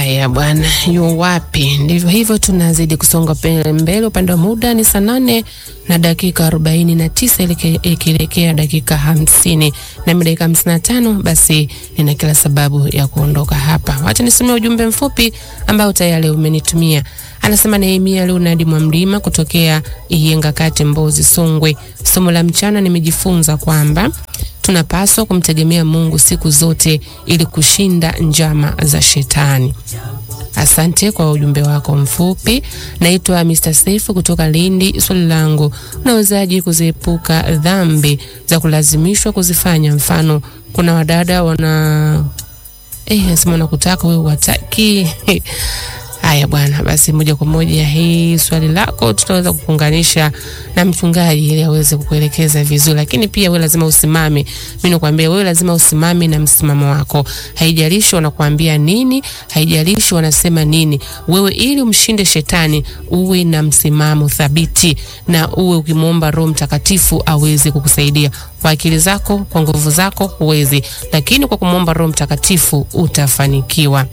Haya bwana, yu wapi? Ndivyo hivyo, tunazidi kusonga pe- mbele. Upande wa muda ni saa nane na dakika arobaini na tisa ikielekea dakika hamsini na mi dakika hamsini na tano Basi nina kila sababu ya kuondoka hapa. Wacha nisomea ujumbe mfupi ambao tayari umenitumia. Anasema Nehemia Leonard Mwamlima kutokea Iyenga Kati, Mbozi, Songwe. Somo la mchana nimejifunza kwamba tunapaswa kumtegemea Mungu siku zote ili kushinda njama za shetani. Asante kwa ujumbe wako mfupi. Naitwa Mr. Safe kutoka Lindi. Swali langu, unawezaje kuziepuka dhambi za kulazimishwa kuzifanya? Mfano, kuna wadada wana eh, nasema wanakutaka wewe wataki Haya bwana, basi moja kwa moja hii swali lako tutaweza kukuunganisha na mchungaji ili aweze kukuelekeza vizuri, lakini pia wewe lazima usimame. Mimi nakwambia wewe lazima usimame na msimamo wako, haijalishi wanakuambia nini, haijalishi wanasema nini. Wewe ili umshinde shetani, uwe na msimamo thabiti na uwe ukimwomba Roho Mtakatifu aweze kukusaidia. Kwa akili zako, kwa nguvu zako huwezi, lakini kwa kumwomba Roho Mtakatifu utafanikiwa.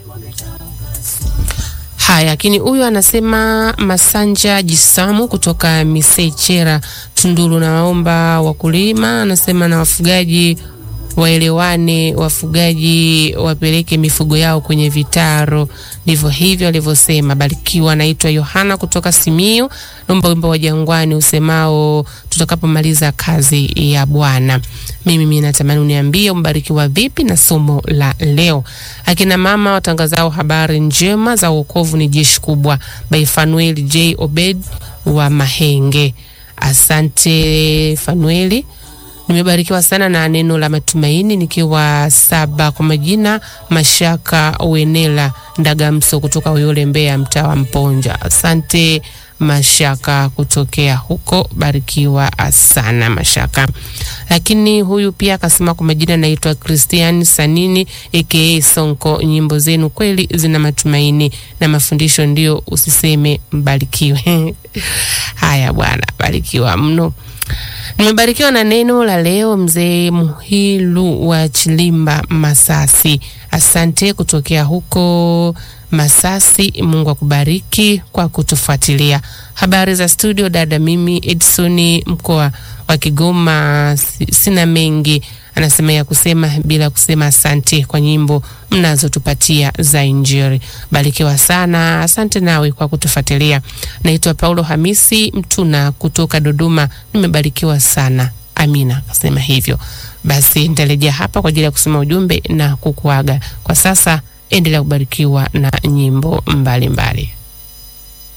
Haya, lakini huyu anasema Masanja Jisamu kutoka Misechera Tunduru, nawaomba wakulima, anasema na wafugaji waelewane, wafugaji wapeleke mifugo yao kwenye vitaro. Ndivyo hivyo alivyosema. Barikiwa. Anaitwa Yohana kutoka Simiyu, naomba wimbo wa Jangwani usemao tutakapomaliza kazi ya Bwana. Mimi mimi natamani uniambie umbarikiwa vipi na somo la leo. Akina mama watangazao habari njema za wokovu ni jeshi kubwa, by Fanuel J Obed wa Mahenge. Asante Fanueli. Nimebarikiwa sana na neno la matumaini nikiwa saba. Kwa majina Mashaka Wenela Ndagamso kutoka Uyole, Mbeya, mtaa wa Mponja. Asante Mashaka kutokea huko, barikiwa sana Mashaka. Lakini huyu pia akasema kwa majina naitwa Christian Sanini aka Sonko, nyimbo zenu kweli zina matumaini na mafundisho, ndio usiseme mbarikiwe. Haya bwana, barikiwa mno. Nimebarikiwa na neno la leo, mzee Muhilu wa Chilimba, Masasi. Asante kutokea huko Masasi. Mungu akubariki kwa kutufuatilia. Habari za studio dada, mimi Edson mkoa wa Kigoma, sina mengi anasema ya kusema bila kusema asante kwa nyimbo mnazotupatia za Injili. Barikiwa sana, asante nawe kwa kutufuatilia. Naitwa Paulo Hamisi Mtuna kutoka Dodoma, nimebarikiwa sana. Amina, akasema hivyo. Basi nitarejea hapa kwa ajili ya kusema ujumbe na kukuaga. Kwa sasa endelea kubarikiwa na nyimbo mbalimbali mbali.